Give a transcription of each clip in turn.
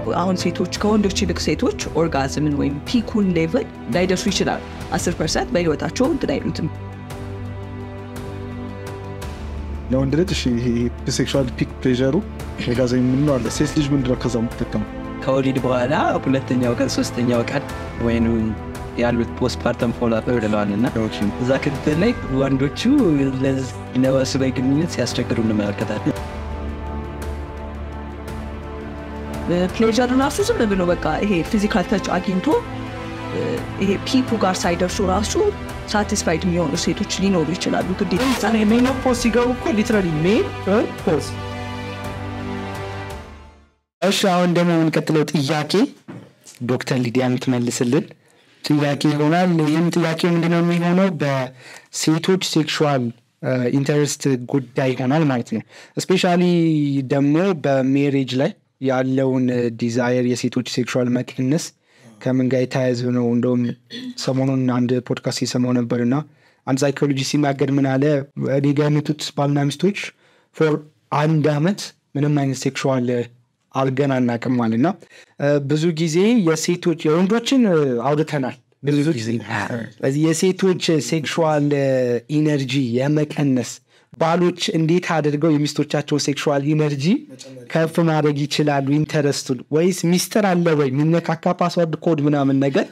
አሁን ሴቶች ከወንዶች ይልቅ ሴቶች ኦርጋዝምን ወይም ፒኩን ሌቭል ላይደርሱ ይችላሉ። አስር ፐርሰንት በህይወታቸው እንትን አይሉትም። ለወንድ ልጅ እሺ ይሄ ሴክሹዋል ፒክ ፕሌዠሩ ኦርጋዝም የምንለው አለ። ሴት ልጅ ምንድን ነው ከዛ የምትጠቀመው? ከወሊድ በኋላ ሁለተኛው ቀን ሶስተኛው ቀን ወይም ያሉት ፖስትፓርተም ፎሎአፕ ብለዋል እና እዛ ክትትል ላይ ወንዶቹ ለወሲባዊ ግንኙነት ሲያስቸግሩ እንመለከታለን። ፕሌዠር ራሱ ዝም ብሎ በቃ ይሄ ፊዚካል ተች አግኝቶ ይሄ ፒኩ ጋር ሳይደርሱ ራሱ ሳቲስፋይድ የሚሆኑ ሴቶች ሊኖሩ ይችላሉ። ግዴታ ሜኖፖዝ ሲገቡ እኮ ሊትራሊ ሜን ፖዝ እሺ አሁን ደግሞ የምንቀጥለው ጥያቄ ዶክተር ሊዲያ የምትመልስልን ጥያቄ ይሆናል። ይህም ጥያቄ ምንድነው የሚሆነው በሴቶች ሴክሹዋል ኢንተረስት ጉዳይ ይሆናል ማለት ነው። እስፔሻሊ ደግሞ በሜሬጅ ላይ ያለውን ዲዛየር የሴቶች ሴክሹዋል መቀነስ ከምን ጋር የተያያዘ ነው? እንደውም ሰሞኑን አንድ ፖድካስት የሰማው ነበር እና አንድ ሳይኮሎጂ ሲናገር ምን አለ እኔ ጋር የመጡት ባልና ሚስቶች ፎር አንድ አመት ምንም አይነት ሴክሹዋል አልገን አናውቅም ማለት እና ብዙ ጊዜ የሴቶች የወንዶችን አውርተናል ብዙ ጊዜ ስለዚህ የሴቶች ሴክሹዋል ኢነርጂ የመቀነስ ባሎች እንዴት አድርገው የሚስቶቻቸውን ሴክሹዋል ኢነርጂ ከፍ ማድረግ ይችላሉ? ኢንተረስቱን ወይስ ሚስጥር አለ ወይ የሚነካካ ፓስዋርድ ኮድ ምናምን ነገር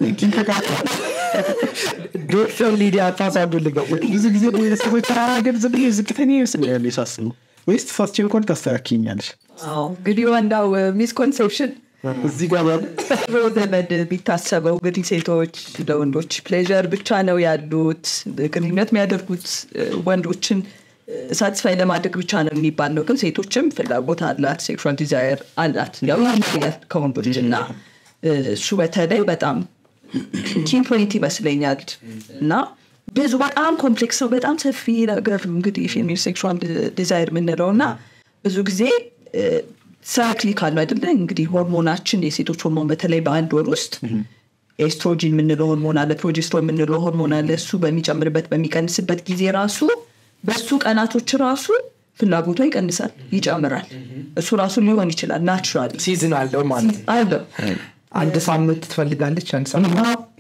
ዶክተር ሊዲያ ፓስዋርዱ ልገው ብዙ ጊዜ ቤተሰቦች ተራራገር ዝም ብዬ ዝቅተኛ ይመስለኛል ሳስቡ ወይስ ተሳስቼ እንኳን ታስተካክኛለሽ? እንግዲህ ዋናው ሚስኮንሴፕሽን እዚህ ጋር ዘመድ የሚታሰበው እንግዲህ ሴቶች ለወንዶች ፕሌዠር ብቻ ነው ያሉት ግንኙነት የሚያደርጉት ወንዶችን ሳቲስፋይ ለማድረግ ብቻ ነው የሚባል ነው። ግን ሴቶችም ፍላጎት አላት፣ ሴክሹዋል ዲዛየር አላት። ያው ይለያል ከወንዶች እና እሱ በተለይ በጣም ኪን ፖይንት ይመስለኛል እና ብዙ በጣም ኮምፕሌክስ ነው። በጣም ሰፊ ነገር እንግዲህ ፌሚኒን ሴክሹዋል ዲዛይር የምንለው እና ብዙ ጊዜ ሳይክሊክ አሉ አይደለ? እንግዲህ ሆርሞናችን የሴቶች ሆርሞን በተለይ በአንድ ወር ውስጥ ኤስትሮጂን የምንለው ሆርሞን አለ፣ ፕሮጀስትሮን የምንለው ሆርሞን አለ። እሱ በሚጨምርበት በሚቀንስበት ጊዜ ራሱ በሱ ቀናቶች ራሱ ፍላጎቷ ይቀንሳል፣ ይጨምራል። እሱ ራሱ ሊሆን ይችላል ናቹራል ሲዝን አለው ማለት ነው። አለ አንድ ሳምንት ትፈልጋለች፣ አንድ ሳምንት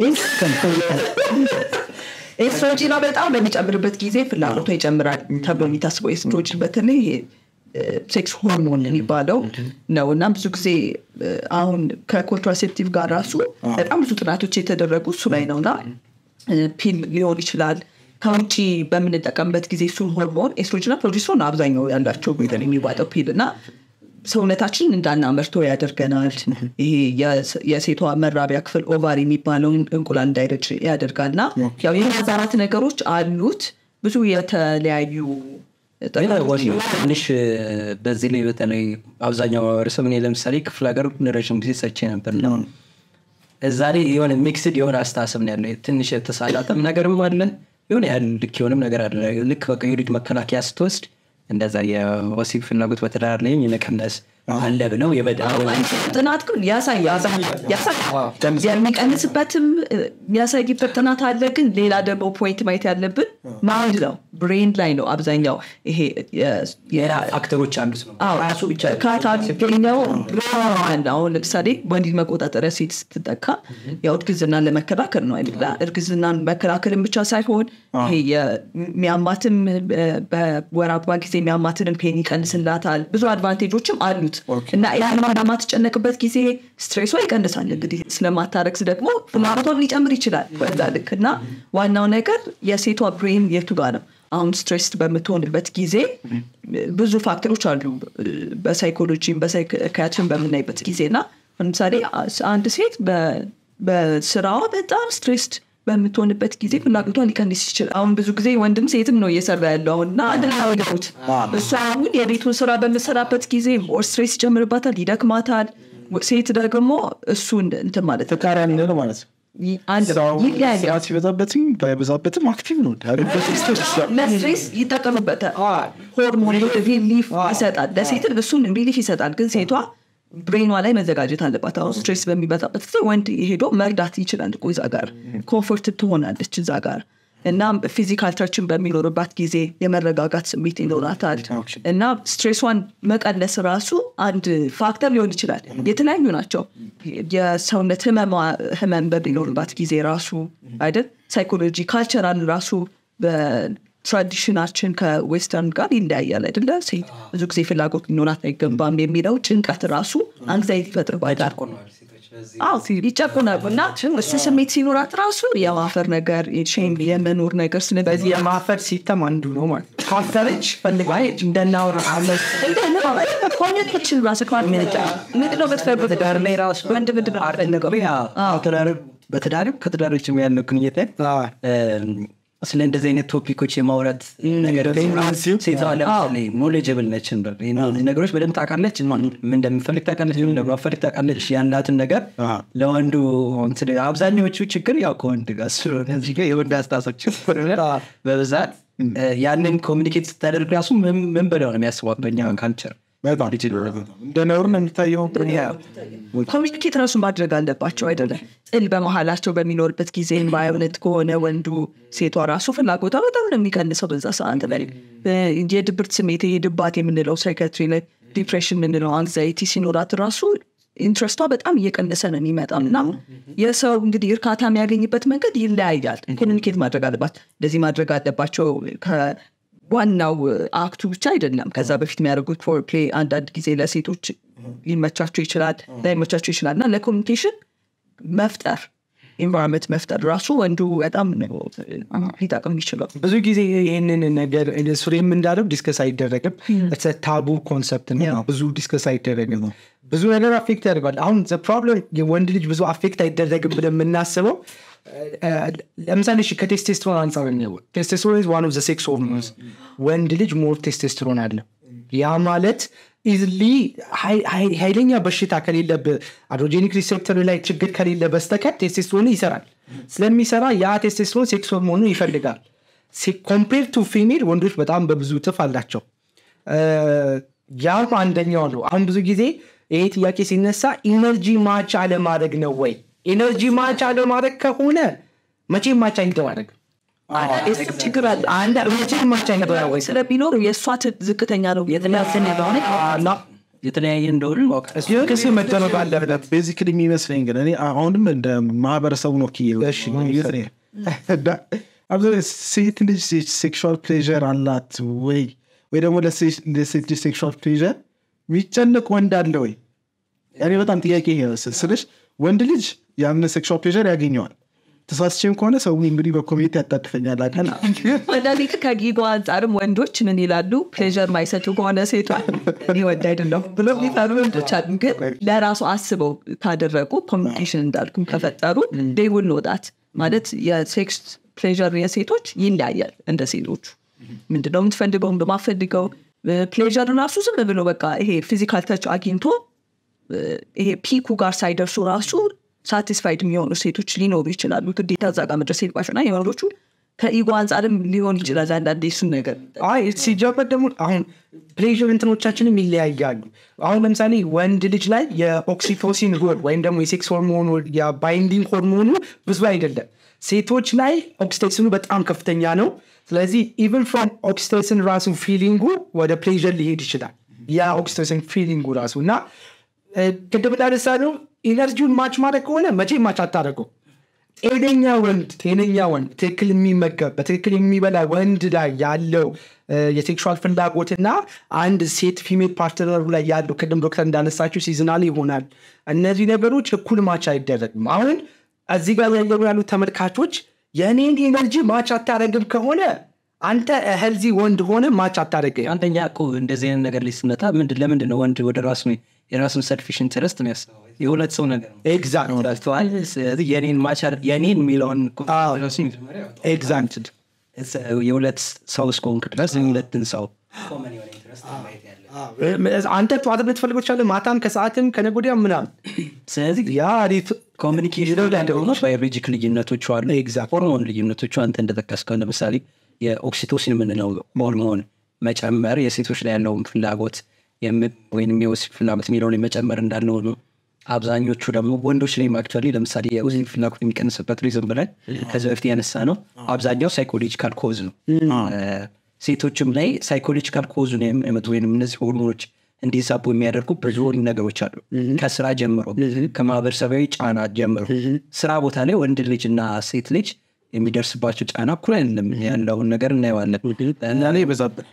ኤስትሮጂኗ በጣም በሚጨምርበት ጊዜ ፍላጎቷ ይጨምራል ተብሎ የሚታስበው ኤስትሮጂን በተለይ ይሄ ሴክስ ሆርሞን የሚባለው ነው እና ብዙ ጊዜ አሁን ከኮንትራሴፕቲቭ ጋር ራሱ በጣም ብዙ ጥናቶች የተደረጉ እሱ ላይ ነው እና ፒል ሊሆን ይችላል ከውጭ በምንጠቀምበት ጊዜ እሱን ሆርሞን ኤስትሮጅንና ፕሮጀስትሮን አብዛኛው ያላቸው ነገር የሚዋጠው ፒል እና ሰውነታችንን እንዳናመርቶ ያደርገናል። ይሄ የሴቷ መራቢያ ክፍል ኦቫሪ የሚባለውን እንቁላል እንዳይረጭ ያደርጋል እና ያው የማዛራት ነገሮች አሉት ብዙ የተለያዩ ትንሽ በዚህ ላይ በተለይ አብዛኛው ማህበረሰብ እኔ ለምሳሌ ክፍለ ሀገር ረዥም ጊዜ ሰርቼ ነበር ነው እዛ ላይ የሆነ ሚክስድ የሆነ አስተሳሰብ ነው ያለው። ትንሽ የተሳላጠም ነገርም አለ፣ የሆነ ያህል ልክ የሆነም ነገር አለ። ልክ በቃ የወሊድ መከላከያ ስትወስድ እንደዛ የወሲብ ፍላጎት በትዳር ላይ የመቀነስ አለ ብለው የበዳ ጥናት ግን ያሳይ የሚቀንስበትም የሚያሳይበት ጥናት አለ። ግን ሌላ ደግሞ ፖይንት ማየት ያለብን ማይንድ ነው፣ ብሬን ላይ ነው አብዛኛው ይሄ ፋክተሮች አንዱ ነው። ራሱ ብቻ ካታገኘው አሁን ለምሳሌ ወሊድ መቆጣጠሪያ ሴት ስትጠካ ያው እርግዝናን ለመከላከል ነው አይደለ? እርግዝናን መከላከልን ብቻ ሳይሆን ይሄ የሚያማትም በወር አበባ ጊዜ የሚያማትንን ፔን ይቀንስላታል። ብዙ አድቫንቴጆችም አሉት እና ያን ማትጨነቅበት ጊዜ ስትሬሷ ይቀንሳል። እንግዲህ ስለማታረግዝ ደግሞ ፍላጎቷን ሊጨምር ይችላል በዛ ልክ እና ዋናው ነገር የሴቷ ብሬን የቱ ጋር ነው አሁን ስትሬስድ በምትሆንበት ጊዜ ብዙ ፋክተሮች አሉ በሳይኮሎጂም በሳይካትሪም በምናይበት ጊዜ እና ለምሳሌ አንድ ሴት በስራዋ በጣም ስትሬስድ በምትሆንበት ጊዜ ፍላጎቷ ሊቀንስ ይችላል። አሁን ብዙ ጊዜ ወንድም ሴትም ነው እየሰራ ያለው አሁን እና አንድ ናወደት እሷ አሁን የቤቱን ስራ በምሰራበት ጊዜ ሞር ስትሬስ ይጨምርባታል፣ ይደክማታል። ሴት ደግሞ እሱ እንትን ማለት ነው ተቃራኒ ነው ማለት ነው። ይለያያል። ሲበዛበትም ባይበዛበትም አክቲቭ ነው። ለስትሬስ ይጠቀምበታል። ሆርሞን ሪሊፍ ይሰጣል። ለሴትን እሱን ሪሊፍ ይሰጣል። ግን ሴቷ ብሬኗ ላይ መዘጋጀት አለባት። አሁን ስትሬስ በሚበዛበት ጊዜ ወንድ ሄዶ መርዳት ይችላል እኮ እዛ ጋር ኮንፎርት ትሆናለች እዛ ጋር እና ፊዚካል ተችን በሚኖርባት ጊዜ የመረጋጋት ስሜት ይኖራታል እና ስትሬሷን መቀነስ ራሱ አንድ ፋክተር ሊሆን ይችላል። የተለያዩ ናቸው። የሰውነት ህመማ- ህመም በሚኖርባት ጊዜ ራሱ አይደል ሳይኮሎጂ ካልቸራል ራሱ በትራዲሽናችን ከዌስተርን ጋር ይለያያል አይደለ? ሴት ብዙ ጊዜ ፍላጎት ሊኖራት አይገባም የሚለው ጭንቀት ራሱ አንግዛይቲ ይፈጥርባታል። አዎ ይጨቁናሉ እና እሱ ስሜት ሲኖራት ራሱ የማፈር ነገር ሼም የመኖር ነገር ስለዚህ በዚህ የማፈር ሲስተም አንዱ ነው ማለት ነው። ካፈረች ፈልጋ እንደናወራ አመት ኮሚኒኬሽን ራሱ ምንድነው የምትፈልጉት? ትዳር ላይ ራሱ ወንድ ምንድን ነው የምትፈልገው? ትዳር- በትዳርም ከትዳሮችም ያለው ግንኙነት ላይ ስለ እንደዚህ አይነት ቶፒኮች የማውራት ነገር ሴቷ ለምሳሌ ኖሌጀብል ነች እንበል። እነዚህ ነገሮች በደንብ ታውቃለች፣ ምን እንደምፈልግ ታውቃለች፣ ምን እንደማፈልግ ታውቃለች። ያላትን ነገር ለወንዱ እንትን አብዛኛዎቹ ችግር ያው ከወንድ ጋር ስለሆነ እዚህ ጋር የወንድ አስተሳሰብ ችግር በብዛት ያንን ኮሚኒኬት ስታደርግ ራሱ ምን ምን ብለው ነው የሚያስቧት በእኛ ካልቸር በጣም እንደ ነውር ነው የሚታየው። ኮሚኒኬት ራሱ ማድረግ አለባቸው አይደለም። ጥል በመሀላቸው በሚኖርበት ጊዜ ባይሆነት ከሆነ ወንዱ ሴቷ ራሱ ፍላጎቷ በጣም ነው የሚቀንሰው በዛ ሰዓት ላይ የድብርት ስሜት የድባት የምንለው ሳይካትሪ ላይ ዲፕሬሽን የምንለው አንግዛይቲ ሲኖራት ራሱ ኢንትረስቷ በጣም እየቀነሰ ነው የሚመጣው እና የሰው እንግዲህ እርካታ የሚያገኝበት መንገድ ይለያያል። ኮሚኒኬት ማድረግ አለባት። እንደዚህ ማድረግ አለባቸው ዋናው አክቱ ብቻ አይደለም። ከዛ በፊት የሚያደርጉት ፎርፕሌ አንዳንድ ጊዜ ለሴቶች ሊመቻቸው ይችላል፣ ላይመቻቸው ይችላል እና ለኮሚኒኬሽን መፍጠር ኢንቫይሮንመንት መፍጠር ራሱ ወንዱ በጣም ነው ሊጠቅም ይችላል። ብዙ ጊዜ ይህንን ነገር ሱሬም እንዳለው ዲስከስ አይደረግም። ታቡ ኮንሰፕት ነው። ብዙ ዲስከስ አይደረግም። ብዙ ነገር አፌክት ያደርጋል። አሁን ፕሮብለም የወንድ ልጅ ብዙ አፌክት አይደረግም ብለን የምናስበው ለምሳሌ እሺ ከቴስቴስትሮን አንጻር ነው። ቴስቴስትሮን ኢዝ ዋን ኦፍ ዘ ሴክስ ሆርሞንስ። ወንድ ልጅ ሞር ቴስቴስትሮን አለ። ያ ማለት ኢዝሊ ኃይለኛ በሽታ ከሌለብህ አድሮጄኒክ ሪሴፕተር ላይ ችግር ከሌለ በስተቀር ቴስቴስትሮን ይሰራል። ስለሚሰራ ያ ቴስቴስትሮን ሴክስ ሆርሞኑ ይፈልጋል። ኮምፔር ቱ ፊሜል ወንዶች በጣም በብዙ እጥፍ አላቸው። ያም አንደኛው ነው። አሁን ብዙ ጊዜ ይሄ ጥያቄ ሲነሳ ኢነርጂ ማች አለማድረግ ነው ወይ? ኢነርጂ ማች አለማድረግ ከሆነ መቼም ማች አይደማረግም። ችግር አለ አንድ መቼም ማች አይደማረግ ስለሚኖር የእሷ ት- ዝቅተኛ ነው የተለያዘን ያለሆነ የተለያየ እንደሆነ ማወቅ ክስ መደረግ አለበት። ቤዚክሊ የሚመስለኝ ግን እኔ አሁንም እንደ ማህበረሰቡ ነው ኪ አብዛኛው ሴት ልጅ ሴክሹዋል ፕሌዥር አላት ወይ ወይ ደግሞ ለሴት ልጅ ሴክሹዋል ፕሌዥር የሚጨንቅ ወንድ አለ ወይ? እኔ በጣም ጥያቄ ይሄ ነው ስልሽ ወንድ ልጅ ያንን ሴክሹዋል ፕሌዥር ያገኘዋል። ተሳስቼም ከሆነ ሰው እንግዲህ በኮሚኒቲ ያጣድፈኛል አቀና አንዳንዴ ከጊጎ አንጻርም ወንዶች ምን ይላሉ? ፕሌዥር ማይሰጡ ከሆነ ሴቷ እኔ ወንድ አይደለሁም ብሎ የሚፈሩ ወንዶች አሉ። ግን ለራሱ አስበው ካደረጉ ኮሚኒኬሽን እንዳልኩም ከፈጠሩ ዴውል ወጣት ማለት የሴክስ ፕሌዥር የሴቶች ይለያያል እንደ ሴቶቹ ምንድነው የምትፈልገው እንደማፈልገው ፕሌዥር ራሱ ዝም ብሎ በቃ ይሄ ፊዚካል ተች አግኝቶ ይሄ ፒኩ ጋር ሳይደርሱ ራሱ ሳቲስፋይድ የሚሆኑ ሴቶች ሊኖሩ ይችላሉ። ግዴታ እዛ ጋር መድረስ የለባቸው እና የወንዶቹ ከኢጎ አንጻርም ሊሆን ይችላል። አንዳንዴ እሱን ነገር አይ ሲጀመር ደግሞ አሁን ፕሌዥር እንትኖቻችንም ይለያያሉ። አሁን ለምሳሌ ወንድ ልጅ ላይ የኦክሲቶሲን ሆር ወይም ደግሞ የሴክስ ሆርሞኑ የባይንዲንግ ሆርሞኑ ብዙ አይደለም። ሴቶች ላይ ኦክሲቶሲኑ በጣም ከፍተኛ ነው። ስለዚህ ኢቨን ፍሮም ኦክሲቶሲን ራሱ ፊሊንጉ ወደ ፕሌዥር ሊሄድ ይችላል። ያ ኦክሲቶሲን ፊሊንጉ ራሱ እና ቅድም እንዳነሳ ነው ኢነርጂውን ማች ማድረግ ከሆነ መቼ ማች አታደርገው። ጤነኛ ወንድ ጤነኛ ወንድ ትክክል የሚመገብ በትክክል የሚበላ ወንድ ላይ ያለው የሴክሹዋል ፍላጎትና አንድ ሴት ፊሜል ፓርትነሩ ላይ ያለው ቅድም ዶክተር እንዳነሳችው ሲዝናል ይሆናል። እነዚህ ነገሮች እኩል ማች አይደረግም። አሁን እዚህ ጋር ያየሩ ያሉት ተመልካቾች የእኔን ኢነርጂ ማች አታደረግም ከሆነ አንተ ሄልዚ ወንድ ሆነ ማች አታደረግም። አንደኛ እኮ እንደዚህ አይነት ነገር ላይ ስመጣ ምንድን ለምንድን ነው ወንድ ወደ ራሱ የራሱን ሰልፊሽ ኢንተረስት የሚያስበው የሁለት ሰው ነገር ነው። ኤግዛክት ረስተዋል። ስለዚህ የኔን ማቻር የኔን የሚለውን ኤግዛክት የሁለት ሰው እስከሆንክ ድረስ የሁለትን ሰው አንተ ጠዋት ልትፈልገው ትችላለህ፣ ማታም ከሰዓትም ከነገ ወዲያም ምናምን። ስለዚህ ያ አሪፍ ኮሚኒኬሽን ላይ ደግሞ ባዮሎጂክ ልዩነቶች አሉ። Exactly. ሆርሞን ልዩነቶች አንተ እንደጠቀስከው ለምሳሌ የኦክሲቶሲን የምንለው ሆርሞን መጨመር የሴቶች ላይ ያለውን ፍላጎት የም- ወይም የወሲብ ፍላጎት የሚለውን መጨመር እንዳለው ነው። አብዛኞቹ ደግሞ ወንዶች ላይ አክቹዋሊ ለምሳሌ የወሲብ ፍላጎት የሚቀንስበት ሪዝን ብለን ከዚህ በፊት ያነሳ ነው አብዛኛው ሳይኮሎጂካል ኮዝ ነው እ፣ ሴቶችም ላይ ሳይኮሎጂካል ኮዝ ነው የሚመጡ ወይም እነዚህ ሆርሞኖች እንዲዛቡ የሚያደርጉ ብዙ ነገሮች አሉ ከስራ ጀምሮ ከማህበረሰባዊ ጫና ጀምሮ ስራ ቦታ ላይ ወንድ ልጅ እና ሴት ልጅ የሚደርስባቸው ጫና እኩል አይደለም ያለውን ነገር እናየዋለን እና ላይ ይበዛብን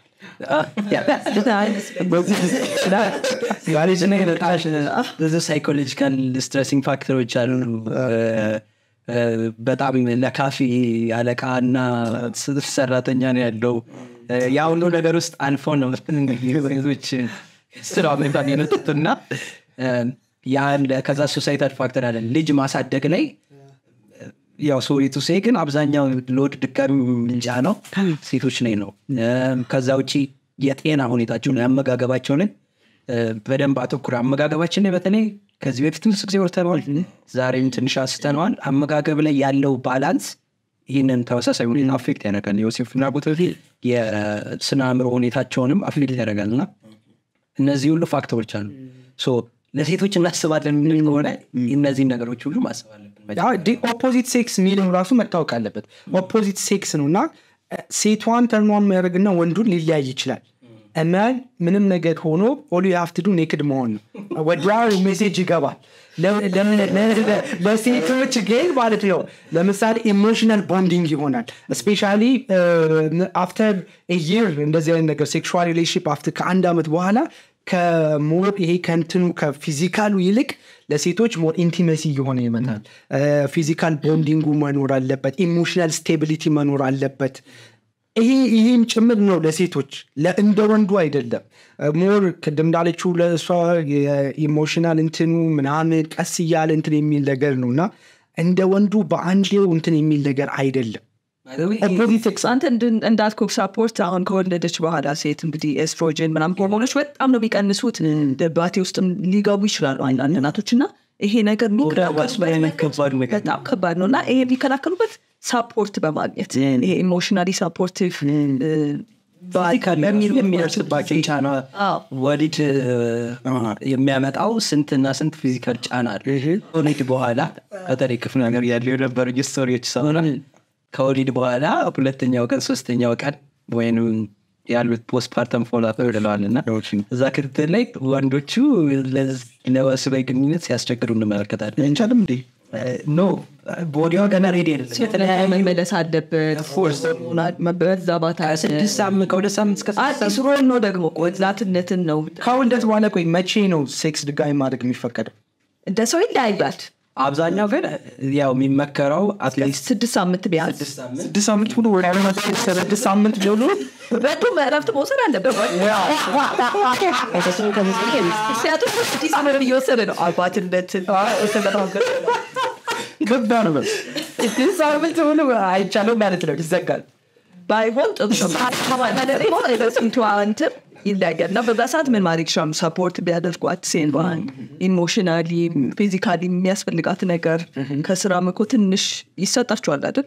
ብዙ ሳይኮሎጂካል ስትረሲንግ ፋክተሮች አሉ እ፣ በጣም ለካፌ አለቃ እና ሰራተኛ ነው ያለው እ፣ ያ ሁሉ ነገር ውስጥ አልፈው ነው እንግዲህ ሴቶች ስራ መጣን የመጡትና እ፣ ያን ከዛ ሶሳይታል ፋክተር አለ ልጅ ማሳደግ ላይ ያው ሶሪቱ ሴ ግን አብዛኛው ሎድ ድጋሚ ምንጫ ነው ሴቶች ላይ ነው እም፣ ከዛ ውጭ የጤና ሁኔታቸውን የአመጋገባቸውን እ፣ በደንብ አተኩር አመጋገባችን ላይ በተለይ ከዚህ በፊት ብዙ ጊዜ ወርተነዋል ዛሬም ትንሽ አንስተነዋል አመጋገብ ላይ ያለው ባላንስ ይህንን ተመሳሳይ ሁኔታ አፌክት ያደርጋል የወሲብ ፍላጎት የስነ አእምሮ ሁኔታቸውንም አፌክት ያደርጋል እና እነዚህ ሁሉ ፋክተሮች አሉ ሶ ለሴቶች እናስባለን የምንል ከሆነ እነዚህን ነገሮች ሁሉ ማሰብ አለብን ኦፖዚት ሴክስ የሚለው ራሱ መታወቅ አለበት ኦፖዚት ሴክስ ነው እና እ፣ ሴቷን ተርኗን የሚያደርግና ወንዱን ሊለያይ ይችላል እመን ምንም ነገር ሆኖ ኦሉ የሀፍትዱ ኔክድ መሆን ነው ወዲያ ሜሴጅ ይገባል ለ- ለ- ለ- ለሴቶች ግን ማለት ነው ለምሳሌ ኢሞሽናል ቦንዲንግ ይሆናል ስፔሻሊ አፍተር የር እንደዚህ አይነት ነገር ሴክሹዋል ሪሌሽንሽፕ አፍተር ከአንድ ዓመት በኋላ ከሞር ይሄ ከንትኑ ከፊዚካሉ ይልቅ ለሴቶች ሞር ኢንቲመሲ እየሆነ ይመጣል ፊዚካል ቦንዲንጉ መኖር አለበት ኢሞሽናል ስቴቢሊቲ መኖር አለበት ይሄ ይህም ጭምር ነው ለሴቶች ለ- እንደ ወንዱ አይደለም ሞር ቅድም እንዳለችው ለእሷ የኢሞሽናል እንትኑ ምናምን ቀስ እያለ እንትን የሚል ነገር ነው እና እንደ ወንዱ በአንዴው እንትን የሚል ነገር አይደለም ኦፖዚት ሴክስ አንተ እንድን- እንዳልኩህ ሳፖርት አሁን ከወለደች በኋላ ሴት እንግዲህ ኤስትሮጅን ምናምን ሆርሞኖች በጣም ነው የሚቀንሱት ደባቴ ውስጥም ሊገቡ ይችላሉ አንዳንድ እናቶች እና ይሄ ነገር የሚከላከሉበት በጣም ከባድ ነው እና ይሄ የሚከላከሉበት ሳፖርት በማግኘት ይሄ ኢሞሽናሊ ሳፖርቲቭ የሚደርስባቸው ጫና ወሊድ የሚያመጣው ስንትና ስንት ፊዚካል ጫና አለ ከወሊድ በኋላ በተለይ ክፍለ ሀገር ያለው የነበሩ ስቶሪዎች ሰሆነ ከወሊድ በኋላ ሁለተኛው ቀን ሶስተኛው ቀን ወይም ያሉት ፖስትፓርተም ፎላፕ ብለዋል እና እዛ ክትትል ላይ ወንዶቹ ለወሲባዊ ግንኙነት ሲያስቸግሩ እንመለከታለን እንቻልም እንዴ ኖ ቦዲዋ ገና ሬዲ የተለያየ መመለስ አለበት መበዛባት ስድስት ሳምንት ከሁለት ሳምንት እስከ ስድስት አዲስ ሮል ነው ደግሞ ወጣትነትን ነው ከውልደት በኋላ ቆይ መቼ ነው ሴክስ ድጋሚ ማድረግ የሚፈቀደው እንደ ሰው ይለያያል አብዛኛው ግን ያው የሚመከረው አትሊስት ስድስት ሳምንት ቢያንስ ስድስት ሳምንት ሙሉ ወደ ስድስት ሳምንት ቢሆኑ በጡም እረፍት መውሰድ አለበት ምክንያቱም ስድስት ሳምንት እየወሰደ ነው አባትነትን ገባ ነው በስ ስድስት ሳምንት ሙሉ አይቻልም ማለት ነው ይዘጋል ባይሆን ጥሩ ነው ስንቱ እንትን ይለያያል እና በዛ ሰዓት ምን ማድረግ ይችላሉ ሰፖርት ቢያደርጓት ሴንባን ኢሞሽናሊ ፊዚካሊ የሚያስፈልጋት ነገር ከስራ ምኮ ትንሽ ይሰጣችኋል አይደል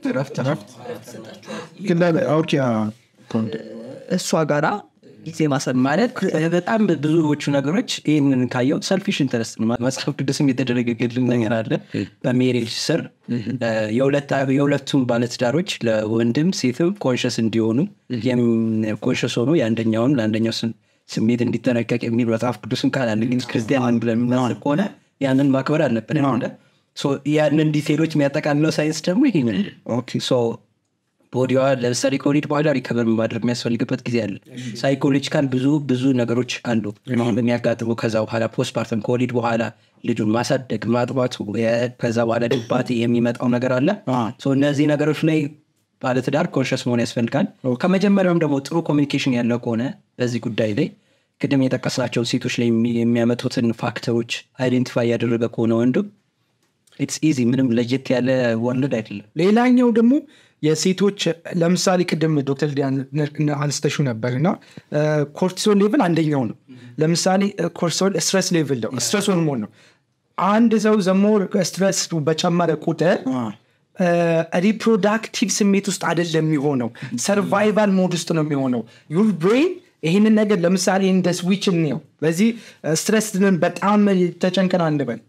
ግን ኦኬ እሷ ጋራ ጊዜ ማሰብ ማለት በጣም ብዙዎቹ ነገሮች ይህንን ካየው ሰልፊሽ ኢንተረስት ነው መጽሐፍ ቅዱስም የተደረገልን ነገር አለ በሜሬጅ ስር የሁለቱም ባለትዳሮች ለወንድም ሴትም ኮንሽስ እንዲሆኑ ኮንሽስ ሆኑ የአንደኛውን ለአንደኛው ስሜት እንዲጠነቀቅ የሚል መጽሐፍ ቅዱስም ካላለ ግን ክርስቲያን ብለን የምናስብ ከሆነ ያንን ማክበር አለብን ያንን ዲቴሎች የሚያጠቃልለው ሳይንስ ደግሞ ይሄንን ቦዲዋ ለምሳሌ ከወሊድ በኋላ ሪከቨር ማድረግ የሚያስፈልግበት ጊዜ አለ ሳይኮሎጂካል ብዙ ብዙ ነገሮች አሉ የሚያጋጥሙ ከዛ በኋላ ፖስትፓርተም ከወሊድ በኋላ ልጁን ማሳደግ ማጥባቱ ከዛ በኋላ ድባቴ የሚመጣው ነገር አለ እነዚህ ነገሮች ላይ ባለትዳር ኮንሽስ መሆን ያስፈልጋል ከመጀመሪያውም ደግሞ ጥሩ ኮሚኒኬሽን ያለው ከሆነ በዚህ ጉዳይ ላይ ቅድም የጠቀስናቸውን ሴቶች ላይ የሚያመጡትን ፋክተሮች አይዴንቲፋይ ያደረገ ከሆነ ወንድም ኢትስ ኢዚ ምንም ለየት ያለ ወንድ አይደለም ሌላኛው ደግሞ የሴቶች ለምሳሌ ቅድም ዶክተር አንስተሹ ነበር እና ኮርቲሶል ሌቭል አንደኛው ነው ለምሳሌ ኮርቲሶል ስትረስ ሌቭል ነው ስትረስ ሆርሞን ነው አንድ ሰው ዘሞር ስትረስ በጨመረ ቁጥር ሪፕሮዳክቲቭ ስሜት ውስጥ አይደለም የሚሆነው ሰርቫይቫል ሞድ ውስጥ ነው የሚሆነው ዩር ብሬን ይህንን ነገር ለምሳሌ እንደ ስዊች እንየው በዚህ ስትረስ በጣም ተጨንቀን አንበል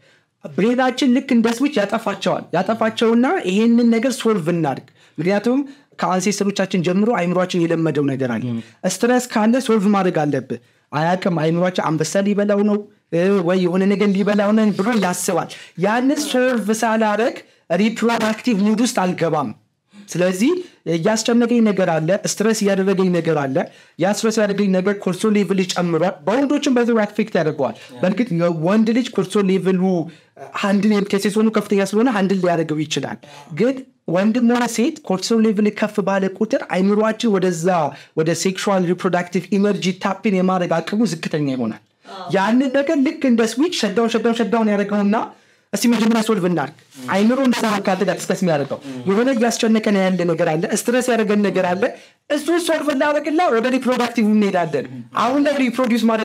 ብሬናችን ልክ እንደ ስዊች ያጠፋቸዋል ያጠፋቸውና ይሄንን ነገር ሶልቭ እናድርግ ምክንያቱም ከአንሴስተሮቻችን ጀምሮ አይምሯችን የለመደው ነገር አለ ስትረስ ካለ ሶልቭ ማድረግ አለብህ አያቅም አይምሯችን አንበሳ ሊበላው ነው እ፣ ወይ የሆነ ነገር ሊበላው ነው ብሎ ያስባል ያንን ሶልቭ ሳላረግ ሪፕሮዳክቲቭ ሙድ ውስጥ አልገባም ስለዚህ እያስጨነቀኝ ነገር አለ ስትረስ እያደረገኝ ነገር አለ ያ ስትረስ ያደረገኝ ነገር ኮርሶ ሌቭል ይጨምሯል በወንዶችም በዚ አፌክት ያደርገዋል በእርግጥ ወንድ ልጅ ኮርሶ ሌቭሉ አንድን ከሴሶኑ ከፍተኛ ስለሆነ አንድን ሊያደርገው ይችላል ግን ወንድም ሆነ ሴት ኮርቲሶል ሌቭል ከፍ ባለ ቁጥር አይምሯችን ወደዛ ወደ ሴክሹዋል ሪፕሮዳክቲቭ ኢነርጂ ታፒን የማድረግ አቅሙ ዝቅተኛ ይሆናል ያንን ነገር ልክ እንደ ስዊች ሸዳውን ሸዳውን ሸዳውን ያደርገውና እስቲ መጀመሪያ ሶልቭ እናድርግ አይምሮ እንደዛ ካለ ጋር ስትረስ የሚያደርገው የሆነ እያስጨነቀን ያለ ነገር አለ ስትረስ ያደረገን ነገር አለ እሱ ሶልቭ እናደርግላ ወደ ሪፕሮዳክቲቭ እንሄዳለን አሁን ላይ ሪፕሮዲስ ማድረግ